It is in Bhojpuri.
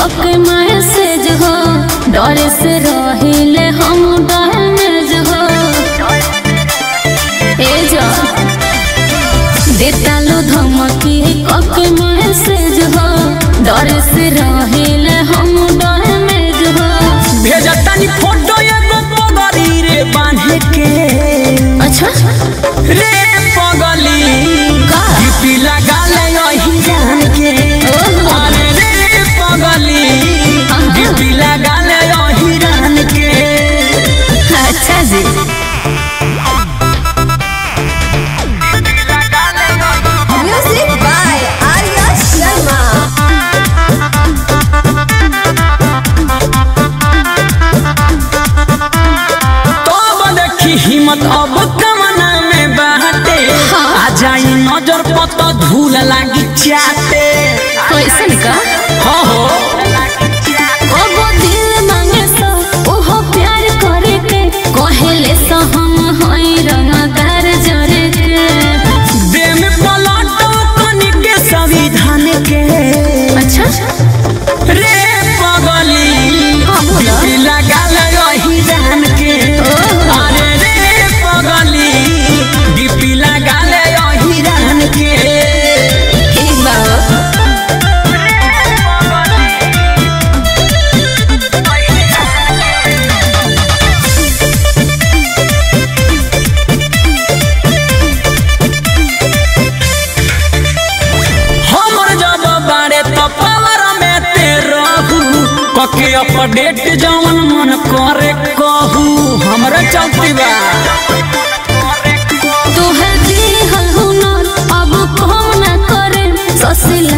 कके मैसेज हो डर से रहिले हम डैमेज हो ए जा देतालो धमकी कके मैसेज हो डर से रहिले हम डैमेज हो भेजतानी फोटो एगो पगली रे बांधे के अच्छा रे पगली का? डीपी लगा ले यही जान के ओहो। अरे रे पगली हाँ। डीपी लगा ले यही जान के अच्छा जी Music by Arya Sharma. तब देखी हिम्मत अब कमना में बाटे हाँ। आ जाई नजर पत धूल लागी चाटे कैसन का हो हो ओगो दिल मांगे सो ओहो प्यार करे के कहेले सो हम होई रंगदार जरे के दे में पलटो कनी के संविधान के अच्छा रे पगली हाँ, बोला। डीपी लगा ले यही जान के ओहो। अरे रे पगली डीपी लगा ले यही जान के एक बार हमर जब बारे तो पावर में ते रहू कके अपडेट जवन मन करे कहू हमरा चलती बा तोहर दिहल हुनर अब कम ना करे ससिल